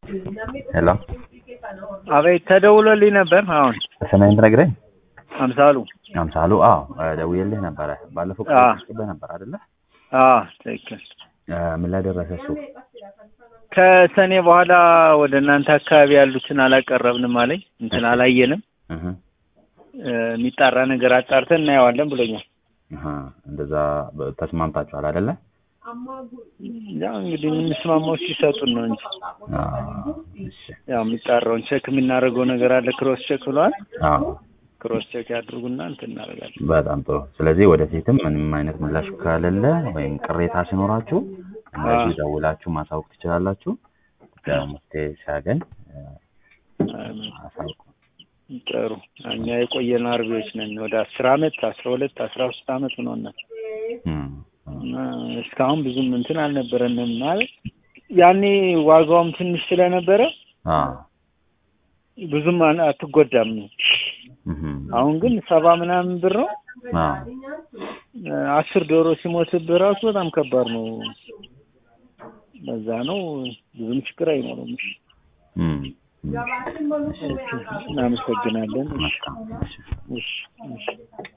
ሄሎ አቤት ተደውሎልኝ ነበር። አሁን ስምህን ትነግረኝ? አምሳሉ አምሳሉ። አዎ ደውዬልህ ነበረ ባለፈው አዎ። ቀን ነበር አይደለ? አዎ ትክክል። እ ምን ላይ ደረሰ እሱ? ከሰኔ በኋላ ወደ እናንተ አካባቢ ያሉትን አላቀረብንም አለኝ። እንትን አላየንም። እህ እ የሚጣራ ነገር አጣርተን እናየዋለን ብሎኛል። እህ እንደዛ በ- ተስማምታችኋል አይደለ? ያው እንግዲህ የምንስማማው ሲሰጡን ነው እንጂ አዎ እሺ። ያው የሚጣራውን ቼክ የምናደርገው ነገር አለ። ክሮስ ቼክ ብለዋል። አዎ ክሮስ ቼክ ያድርጉና እንትን እናደርጋለን። በጣም ጥሩ። ስለዚህ ወደፊትም ምንም አይነት ምላሽ ከሌለ ወይም ቅሬታ ሲኖራችሁ እንደዚህ አዎ። ደውላችሁ ማሳወቅ ትችላላችሁ። ያው መፍትሄ ሲያገኝ እ፣ አሳውቁ። ጥሩ እኛ የቆየን አርቢዎች ነን። ወደ አስር አመት አስራ ሁለት አስራ ሶስት አመት ሆኖናል። እም፣ እም፣ እና እስካሁን ብዙም እንትን አልነበረንም ማለት ያኔ ዋጋውም ትንሽ ስለነበረ አዎ ብዙም አን- አትጎዳም። እህም፣ አሁን ግን ሰባ ምናምን ብር ነው። አዎ አስር ዶሮ ሲሞትብህ ራሱ በጣም ከባድ ነው። በዛ ነው ብዙም ችግር አይኖርም። እም፣ እም። እናመሰግናለን። መልካም እሺ። እሺ እሺ